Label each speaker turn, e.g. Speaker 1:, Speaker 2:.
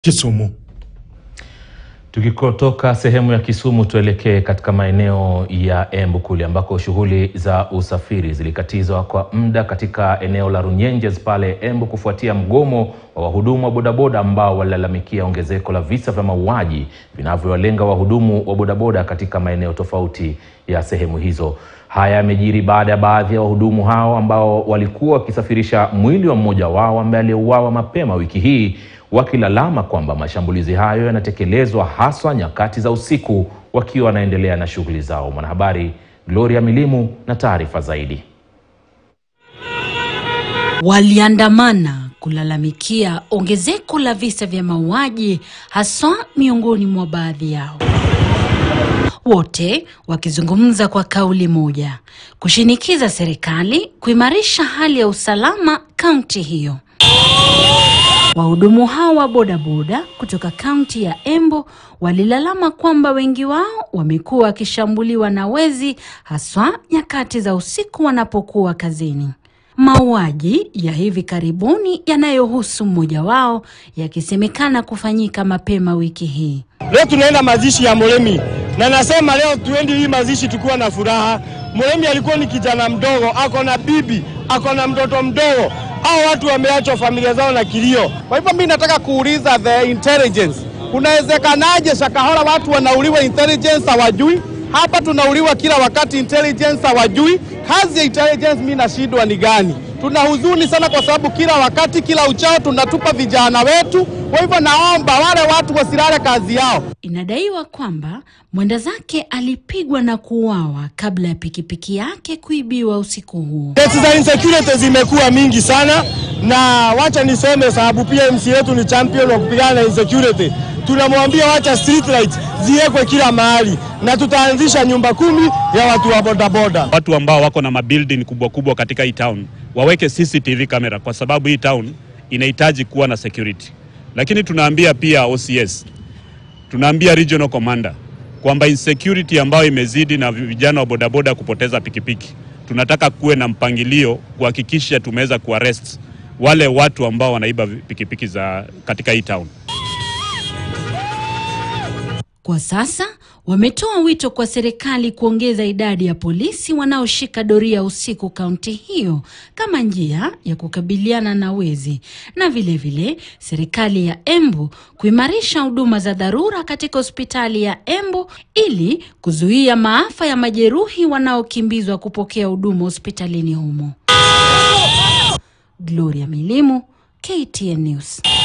Speaker 1: Kisumu.
Speaker 2: Tukikotoka sehemu ya Kisumu tuelekee katika maeneo ya Embu kule ambako shughuli za usafiri zilikatizwa kwa muda katika eneo la Runyenjes pale Embu kufuatia mgomo wa wahudumu wa bodaboda ambao walilalamikia ongezeko la visa vya mauaji vinavyowalenga wahudumu wa bodaboda katika maeneo tofauti ya sehemu hizo. Haya yamejiri baada ya baadhi ya wahudumu hao ambao walikuwa wakisafirisha mwili wa mmoja wao ambaye aliyeuawa mapema wiki hii wakilalama kwamba mashambulizi hayo yanatekelezwa haswa nyakati za usiku wakiwa wanaendelea na shughuli zao. Mwanahabari Gloria Milimu na taarifa zaidi.
Speaker 3: Waliandamana kulalamikia ongezeko la visa vya mauaji haswa miongoni mwa baadhi yao, wote wakizungumza kwa kauli moja, kushinikiza serikali kuimarisha hali ya usalama kaunti hiyo. Wahudumu hao wa bodaboda kutoka kaunti ya Embu walilalama kwamba wengi wao wamekuwa wakishambuliwa na wezi haswa nyakati za usiku wanapokuwa kazini. Mauaji ya hivi karibuni yanayohusu mmoja wao yakisemekana kufanyika mapema wiki hii.
Speaker 4: Leo tunaenda mazishi ya Mulemi na nasema leo tuendi hii mazishi tukiwa na furaha. Mulemi alikuwa ni kijana mdogo, ako na bibi, ako na mtoto mdogo. Hao watu wameachwa familia zao na kilio.
Speaker 5: Kwa hivyo mimi nataka kuuliza the intelligence, kunawezekanaje Shakahola watu wanauliwa intelligence hawajui? Hapa tunauliwa kila wakati intelligence hawajui. Kazi ya intelligence mimi nashindwa ni gani? Tuna huzuni sana kwa sababu kila wakati, kila uchao tunatupa vijana wetu. Kwa hivyo naomba wale watu wasilale kazi yao.
Speaker 3: Inadaiwa kwamba mwenda zake alipigwa na kuuawa kabla ya pikipiki yake kuibiwa usiku huo.
Speaker 4: Kesi za insecurity zimekuwa mingi sana, na wacha niseme sababu pia MC yetu ni champion wa kupigana na insecurity. Tunamwambia wacha street lights ziwekwe kila mahali, na tutaanzisha nyumba kumi ya watu wa bodaboda.
Speaker 6: Watu ambao wako na mabuilding kubwa kubwa katika hii town waweke CCTV kamera, kwa sababu hii town inahitaji kuwa na security. Lakini tunaambia pia OCS, tunaambia regional commander kwamba insecurity ambayo imezidi na vijana wa bodaboda kupoteza pikipiki, tunataka kuwe na mpangilio kuhakikisha tumeweza kuarrest wale watu ambao wanaiba pikipiki za katika hii town.
Speaker 3: Kwa sasa wametoa wito kwa serikali kuongeza idadi ya polisi wanaoshika doria usiku kaunti hiyo kama njia ya kukabiliana na wezi, na vilevile vile, serikali ya Embu kuimarisha huduma za dharura katika hospitali ya Embu ili kuzuia maafa ya majeruhi wanaokimbizwa kupokea huduma hospitalini humo. Gloria Milimu, KTN News.